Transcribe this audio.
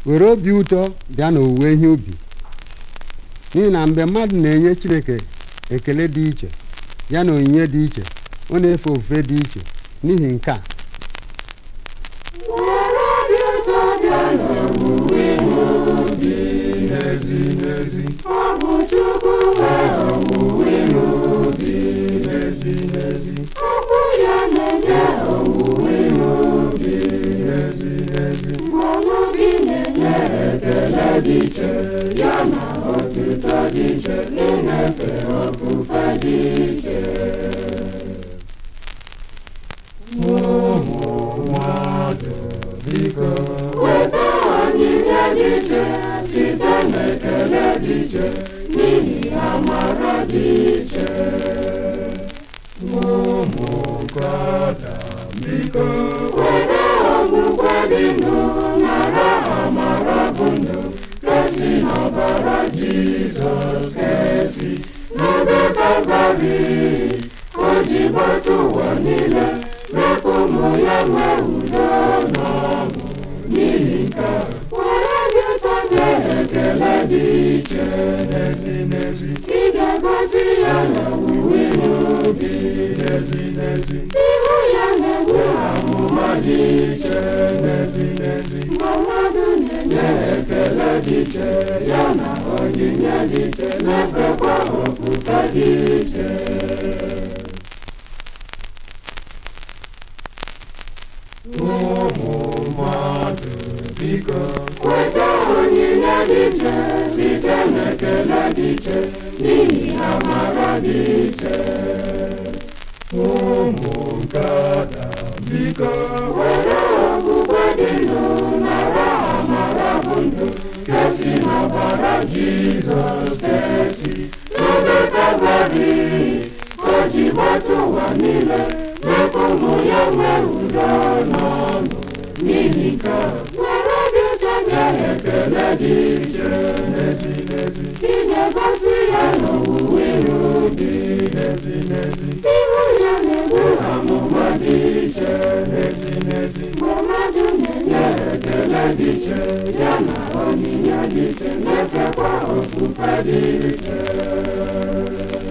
were obi ụtọ bịa n'owuwe ihe ubi n'ihi na mgbe mmadụ na-enye chineke ekele dị iche ya na onyinye dị iche ọ na-efe ofufe dị iche n'ihi nke a were obi ụtọ bịa n'owuwe ihe ubi n'ezi n'ezi ọ bụ Chukwu nwe owuwe ihe ubi n'ezi n'ezi okwu ya na-enye owuwe ihe ubi n'ezi n'ezi mmanụ gị na-enye ekele dị iche ya na otuto dị iche ị na-efe ofufe dị iche ụmụ mmadụ biko weta onyinye dị iche site n'ekele dị iche n'ihi amara dị iche ụmụ nkọda biko were okwukwe dị ndụ nara amara bụ ndụ kesi n'ọbara jizọs kesi n'ebe kalvarị o ji gbata ụwa niile mee ka ụmụ ya nwee udo na ọṅụ n'ihi nke a, were obi ụtọ nye ekele dị iche n'ezi n'ezi ị ga-egosi ya n'owuwe ihe ubi n'ezi n'ezi ihu ya na-egbu amụma dị iche n'ezi n'ezi mgbe mmadụ na-enye ekele dị iche ya na onyinye dị iche na-efekwa ofufe dị iche ụmụ mmadụ biko weta onyinye dị iche site n'ekele dị iche n'ihi amara dị iche ụmụ nkọda biko were okwukwe dị ndụ nara amara bụ ndụ kesi n'ọbara jizọs kesi n'ebe kalvarị o ji gbata ụwa niile mee ka ụmụ ya nwee udo na ọṅụ n'ihi nke a, were obi ụtọ bịa ekele dị iche n'ezi n'ezi ị ga-egosi ya n'owuwe ihe ubi n'ezi n'ezi ihu ya na-egbu amụma dị iche n'ezi n'ezi mgbe mmadụ na-enye ekele dị iche ya na onyinye dị iche na-efekwa ofufe dị iche